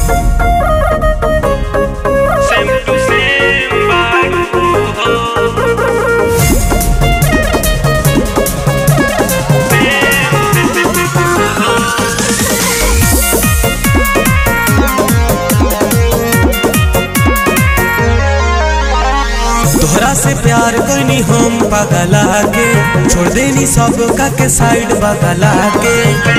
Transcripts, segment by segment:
Sempre sem तोहरा से प्यार करनी हम पगला के छोड़ देनी सब का के साइड बगला के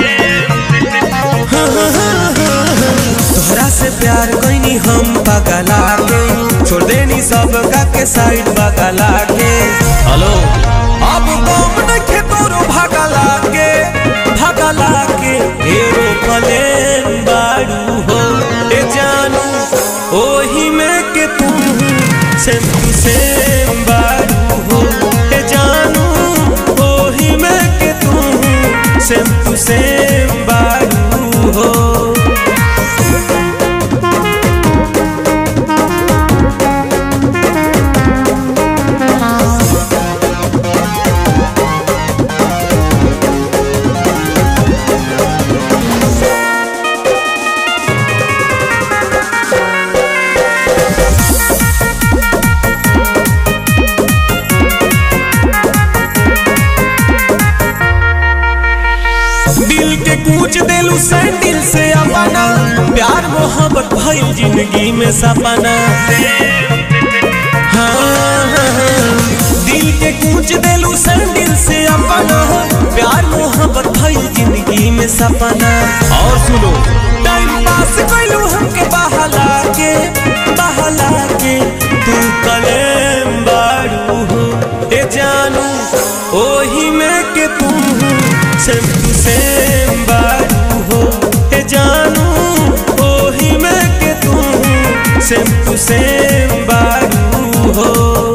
तोहरा से प्यार करनी हम पगला के छोड़ देनी सब का के साइड बगला के हेलो अब कम नखे तोरो भगला के भगला के एरो प्लेन बाड़ू हो ए जानू ओही में के तू सेम टू सेम बारू हो ए जानू ओही में के तू सेम टू सेम बारू हो दिल के कूच देलू सैंडल से अपना प्यार मोहब्बत भइल जिंदगी में सपना हाँ, हाँ, हाँ। दिल के कूच देलू सैंडल से अपना प्यार मोहब्बत भइल जिंदगी में सपना और सुनो टाइम पास कैलू हमके बहला के बहला के तू कलेम बारू हो ए जानू ओही में के तू सेम टू सेम बारू हो ए जानू ओही में के तू सेम टू सेम बारू हो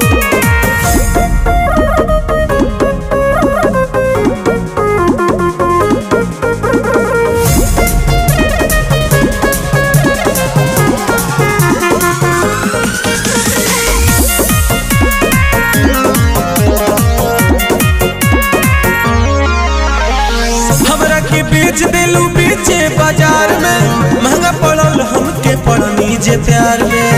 हमरा के बेच देलू बेचे बाजार में महंगा पड़ल हमके पड़नी जे प्यार में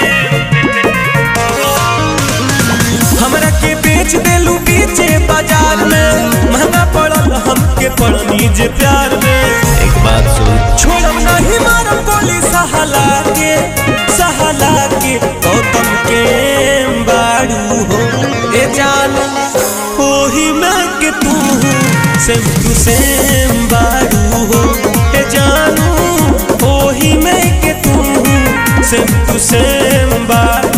हमरा के बेच देलू बेचे बाजार में महंगा पड़ल हमके पड़नी जे प्यार में एक बात सुन छोड़ब नहीं मारब गोली सहला के सहला के गौतम के बाड़ू हो ए जानू ओही में के तू सेम टू सेम बारू हो ए जानू ओही में के तू सेम टू सेम बारू